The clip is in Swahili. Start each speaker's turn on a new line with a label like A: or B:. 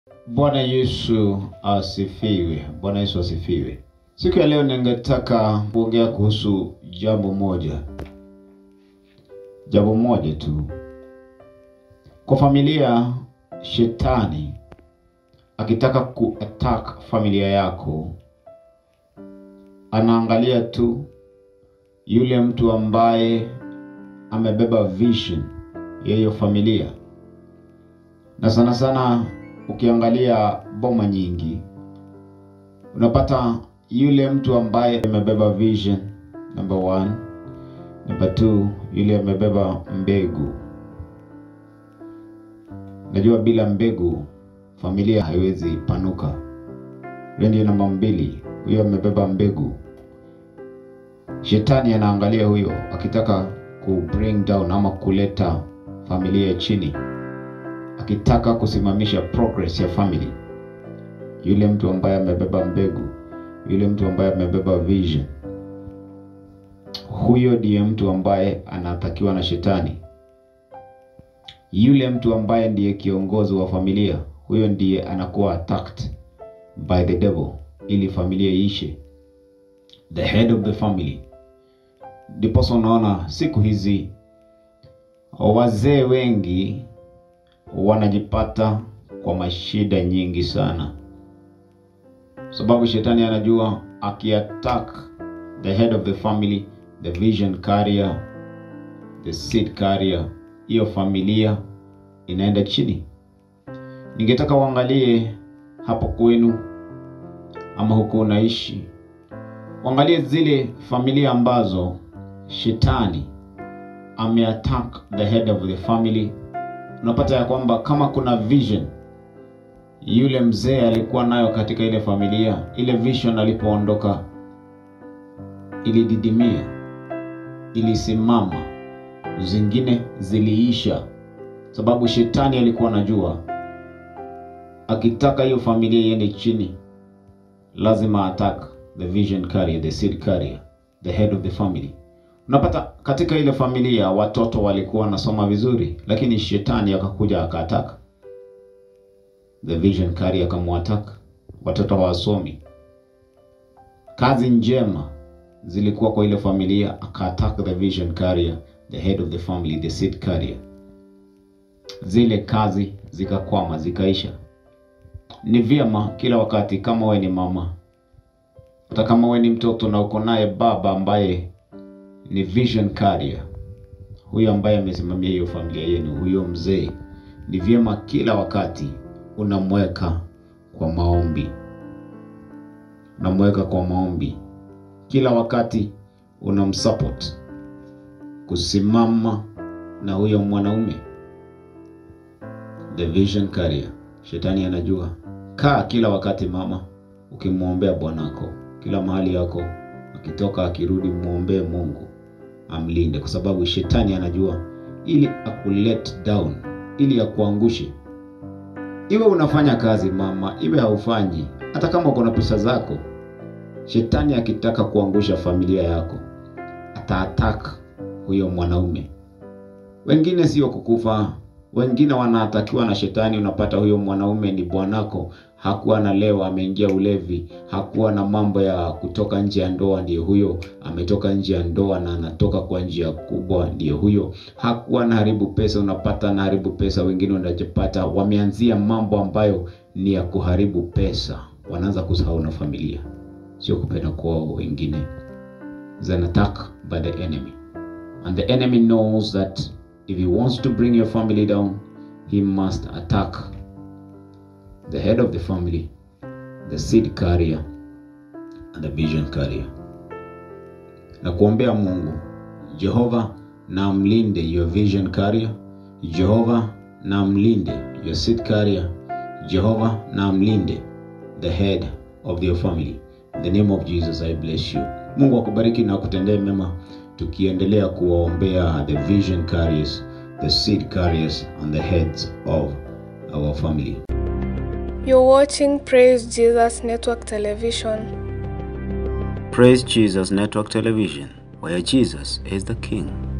A: Bwana Yesu asifiwe. Bwana Yesu asifiwe. Siku ya leo ningetaka kuongea kuhusu jambo moja, jambo moja tu. Kwa familia, shetani akitaka kuattack familia yako, anaangalia tu yule mtu ambaye amebeba vision ya hiyo familia, na sana sana ukiangalia boma nyingi unapata yule mtu ambaye amebeba vision number one, number two, yule amebeba mbegu. Najua bila mbegu familia haiwezi panuka. Hiyo ndio namba mbili, huyo amebeba mbegu. Shetani anaangalia huyo akitaka ku bring down ama kuleta familia chini, akitaka kusimamisha progress ya family. Yule mtu ambaye amebeba mbegu, yule mtu ambaye amebeba vision, huyo ndiye mtu ambaye anatakiwa na shetani. Yule mtu ambaye ndiye kiongozi wa familia, huyo ndiye anakuwa attacked by the devil ili familia iishe, the head of the family. Ndiposa unaona siku hizi wazee wengi wanajipata kwa mashida nyingi sana, sababu shetani anajua akiattack the head of the family, the vision carrier, the seed carrier, hiyo familia inaenda chini. Ningetaka uangalie hapo kwenu ama huko unaishi, uangalie zile familia ambazo shetani ameattack the head of the family. Unapata ya kwamba kama kuna vision yule mzee alikuwa nayo katika ile familia, ile vision alipoondoka ilididimia, ilisimama, zingine ziliisha, sababu shetani alikuwa anajua akitaka hiyo familia iende chini, lazima attack the vision carrier, the seed carrier, the head of the family. Unapata katika ile familia watoto walikuwa wanasoma vizuri, lakini shetani akakuja akaataka the vision carrier, akamwataka watoto hawasomi. Kazi njema zilikuwa kwa ile familia, akaattack the vision carrier, the head of the family, the seed carrier. Zile kazi zikakwama, zikaisha. Ni vyema kila wakati, kama we ni mama, hata kama we ni mtoto na uko naye baba ambaye ni vision carrier, huyo ambaye amesimamia hiyo familia yenu, huyo mzee, ni vyema kila wakati unamweka kwa maombi, unamweka kwa maombi kila wakati, unamsupport kusimama na huyo mwanaume, the vision carrier. Shetani anajua. Kaa kila wakati mama, ukimwombea bwanako kila mahali yako, akitoka akirudi, mwombee Mungu amlinde, kwa sababu shetani anajua ili akulet down, ili akuangushe. Iwe unafanya kazi mama, iwe haufanyi, hata kama uko na pesa zako, shetani akitaka kuangusha familia yako ataattack huyo mwanaume. Wengine sio kukufa, wengine wanaatakiwa na shetani. Unapata huyo mwanaume ni bwanako, hakuwa na leo, ameingia ulevi, hakuwa na mambo ya kutoka nje ya ndoa, ndiyo huyo ametoka nje ya ndoa na anatoka kwa njia kubwa, ndiyo huyo. Hakuwa na haribu pesa, unapata na haribu pesa. Wengine unajipata wameanzia mambo ambayo ni ya kuharibu pesa, wanaanza kusahau na familia, sio kupenda kwao. Wengine is an attack by the enemy and the enemy knows that if he wants to bring your family down he must attack the head of the family the seed carrier and the vision carrier na kuombea Mungu Jehova na mlinde your vision carrier Jehova na mlinde your seed carrier Jehova na mlinde the head of your family in the name of Jesus I bless you Mungu akubariki na kutendee mema tukiendelea kuwaombea the vision carriers the seed carriers and the heads of our family
B: You're watching Praise Jesus Network Television.
A: Praise Jesus Network Television where Jesus is the king